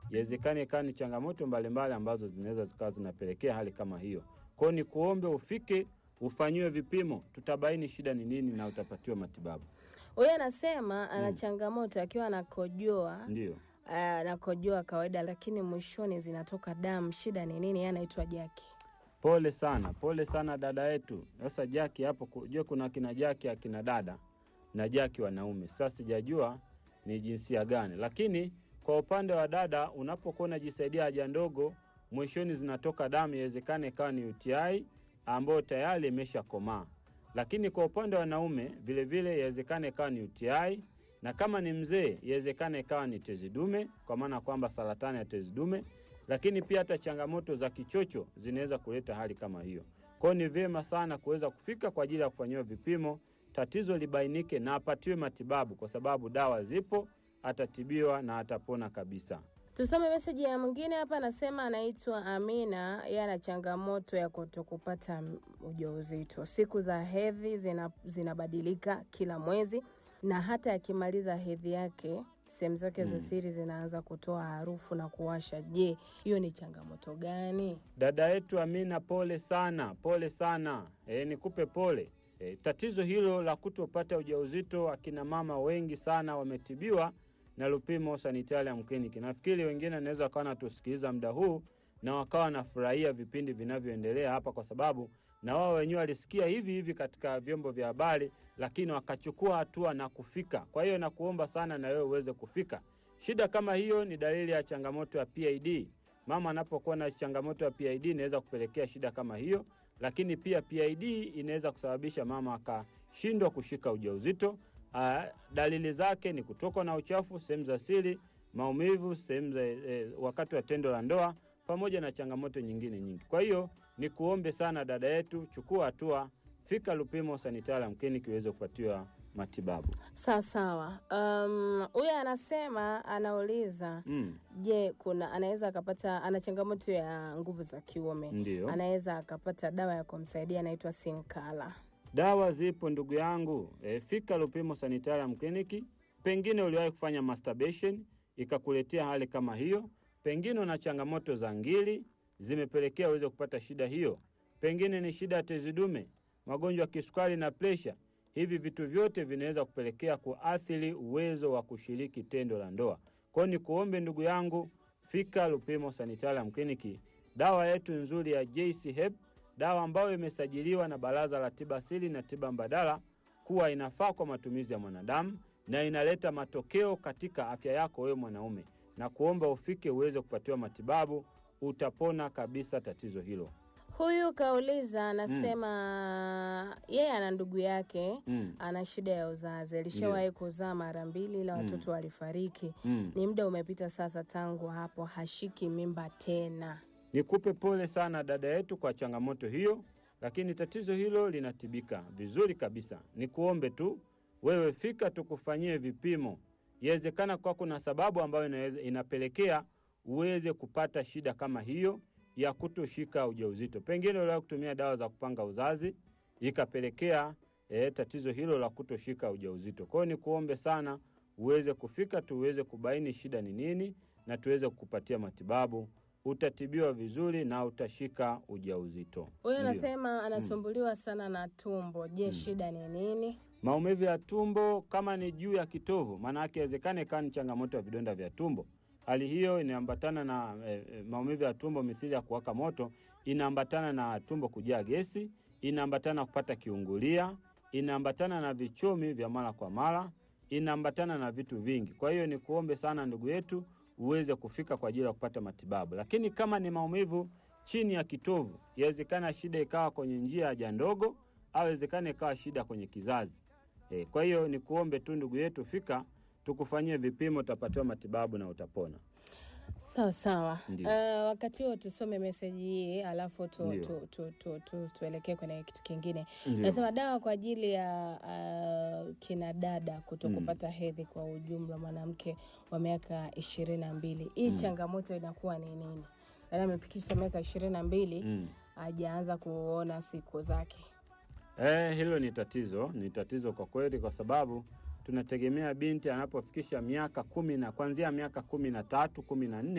Iwezekane ikawa ni changamoto mbalimbali ambazo zinaweza zikawa zinapelekea hali kama hiyo. Kwa hiyo ni kuombe ufike ufanyiwe vipimo, tutabaini shida ni nini na utapatiwa matibabu. Huyu anasema ana changamoto akiwa anakojoa Ndio. anakojoa kawaida, lakini mwishoni zinatoka damu. Shida ni nini? Yeye anaitwa Jaki. Pole sana, pole sana dada yetu. Sasa Jaki hapo, kujua kuna akina Jaki akina dada na Jaki wanaume. Sasa sijajua ni jinsia gani, lakini kwa upande wa dada, unapokuwa unajisaidia haja ndogo, mwishoni zinatoka damu, iwezekane ikawa ni UTI ambayo tayari imeshakomaa. Lakini kwa upande wa wanaume vilevile, iwezekane ikawa ni UTI na kama ni mzee, iwezekane ikawa ni tezi dume, kwa maana kwamba saratani ya tezi dume lakini pia hata changamoto za kichocho zinaweza kuleta hali kama hiyo. Kwa hiyo ni vyema sana kuweza kufika kwa ajili ya kufanyiwa vipimo, tatizo libainike na apatiwe matibabu, kwa sababu dawa zipo, atatibiwa na atapona kabisa. Tusome meseji ya mwingine hapa, anasema anaitwa Amina. Yeye ana changamoto ya kutokupata ujauzito. Siku za hedhi zina, zinabadilika kila mwezi, na hata akimaliza hedhi yake sehemu zake za siri zinaanza kutoa harufu na kuwasha. Je, hiyo ni changamoto gani? Dada yetu Amina, pole sana, pole sana. E, nikupe pole. E, tatizo hilo la kutopata ujauzito, akina mama wengi sana wametibiwa na Lupimo Sanitarium Clinic. Nafikiri wengine wanaweza wakawa natusikiliza muda huu na wakawa wanafurahia vipindi vinavyoendelea hapa, kwa sababu na wao wenyewe walisikia hivi hivi katika vyombo vya habari, lakini wakachukua hatua na kufika. Kwa hiyo nakuomba sana na wewe uweze kufika. Shida kama hiyo ni dalili ya changamoto ya PID. Mama anapokuwa na changamoto ya PID inaweza kupelekea shida kama hiyo, lakini pia PID inaweza kusababisha mama akashindwa kushika ujauzito. Ah, dalili zake ni kutokwa na uchafu sehemu za siri, maumivu sehemu za eh, wakati wa tendo la ndoa pamoja na changamoto nyingine nyingi. Kwa hiyo ni kuombe sana dada yetu, chukua hatua, fika Lupimo Sanitarium Clinic uweze kupatiwa matibabu. Sawa sawa. Um, huyu anasema anauliza Mm, je, kuna anaweza akapata, ana changamoto ya nguvu za kiume, ndio. anaweza akapata dawa ya kumsaidia inaitwa Sinkala. Dawa zipo ndugu yangu. E, fika Lupimo Sanitarium Clinic. Pengine uliwahi kufanya masturbation ikakuletea hali kama hiyo, pengine una changamoto za ngiri zimepelekea uweze kupata shida hiyo, pengine ni shida ya tezi dume, magonjwa ya kisukari na presha. Hivi vitu vyote vinaweza kupelekea kuathiri uwezo wa kushiriki tendo la ndoa. Kwa hiyo ni kuombe ndugu yangu, fika Lupimo Sanitarium Clinic. Dawa yetu nzuri ya JC Hep dawa ambayo imesajiliwa na Baraza la Tiba Asili na Tiba Mbadala kuwa inafaa kwa matumizi ya mwanadamu na inaleta matokeo katika afya yako wewe mwanaume, na kuomba ufike uweze kupatiwa matibabu, utapona kabisa tatizo hilo. Huyu kauliza anasema yeye ana ndugu yake Mm. ana shida ya uzazi, alishawahi kuzaa mara mbili ila watoto walifariki. Mm. Ni muda umepita sasa tangu hapo, hashiki mimba tena. Nikupe pole sana dada yetu kwa changamoto hiyo, lakini tatizo hilo linatibika vizuri kabisa. Nikuombe tu wewe fika tukufanyie vipimo. Yawezekana kwa kuna sababu ambayo inaweza, inapelekea uweze kupata shida kama hiyo ya kutoshika ujauzito. Pengine uliwahi kutumia dawa za kupanga uzazi ikapelekea eh, tatizo hilo la kutoshika ujauzito. Kwa hiyo nikuombe sana uweze kufika tuweze kubaini shida ni nini na tuweze kukupatia matibabu utatibiwa vizuri na utashika ujauzito. Huyu Ndio. anasema anasumbuliwa sana na tumbo. Je, shida ni nini? Maumivu ya tumbo kama ni juu ya kitovu, maana yake inawezekana ikawa ni changamoto ya vidonda vya tumbo. Hali hiyo inaambatana na eh, eh, maumivu ya tumbo mithili ya kuwaka moto, inaambatana na tumbo kujaa gesi, inaambatana na kupata kiungulia, inaambatana na vichomi vya mara kwa mara, inaambatana na vitu vingi. Kwa hiyo ni kuombe sana ndugu yetu uweze kufika kwa ajili ya kupata matibabu. Lakini kama ni maumivu chini ya kitovu, yawezekana shida ikawa kwenye njia ya haja ndogo au yawezekana ikawa shida kwenye kizazi. E, kwa hiyo ni kuombe tu ndugu yetu, fika tukufanyie vipimo, utapatiwa matibabu na utapona. Sawa sawa. Ndio. Uh, wakati huo tusome meseji hii alafu tu, Ndio. tu, tu, tu, tu, tuelekee kwenye kitu kingine. Ndio. Nasema dawa kwa ajili ya uh, kina dada kuto kupata hedhi kwa ujumla, mwanamke wa miaka ishirini na mbili. Hii changamoto inakuwa ni nini? Yaani amefikisha miaka ishirini na mbili Mm. hajaanza kuona siku zake. Eh, hilo ni tatizo, ni tatizo kwa kweli, kwa sababu tunategemea binti anapofikisha miaka kumi na kuanzia miaka kumi na tatu kumi na nne